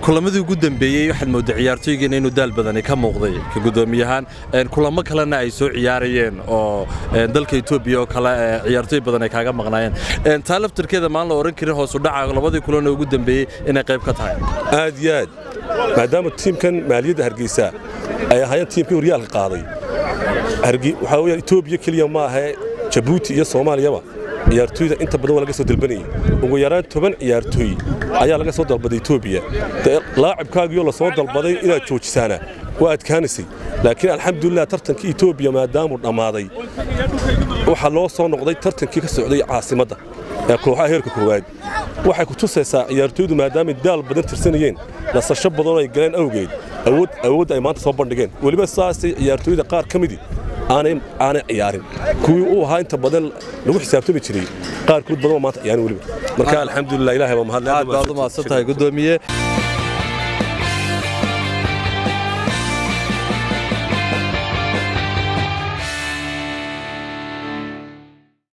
kulamadii ugu dambeeyey waxaad moodday ciyaartooygeena inuu daal badani ka muuqday ka guddoomiyahaan kulamo kalena ay soo ciyaarayeen oo dalka etoobiya oo kale ciyaartooy badan ay kaaga maqnaayeen taa laftarkeeda maan la odhan karin hoosu dhaca labadii kulanee ugu dambeeyey inay qayb ka tahay aad iyo aad maadaama tiimkan maaliyadda hargeysa ay ahaayeen tiimkii horyaalka qaaday waxaa weyaan etoobiya keliya ma ahee jabuuti iyo soomaaliyaba ciyaartooyda inta badan waa laga soo dalbanayay ugu yaraan toban ciyaartooy ayaa laga soo dalbaday etoobiya laacibkaagiioo la soo dalbaday inaad joojisaana waa adkaanaysay laakiin alxamdulilah tartankii etoobiya maadaamuu dhammaaday waxaa loo soo noqday tartankii ka socday caasimadda ee kooxaha heerka koowaad waxay ku tusaysaa ciyaartooydu maadaamay daal badan tirsanayeen nasasho badanoo ay galeen awgeed awoodda ay maanta soo bandhigeen weliba saasay ciyaartooyda qaar ka midii aanay ciyaarin kuwii uu ahaa inta badan lagu xisaabtami jiray qaarkood badan oo maanta ciyaarin weliba marka alxamdulilah ilahay waa mahadle aad baad u mahadsan tahay guddoomiye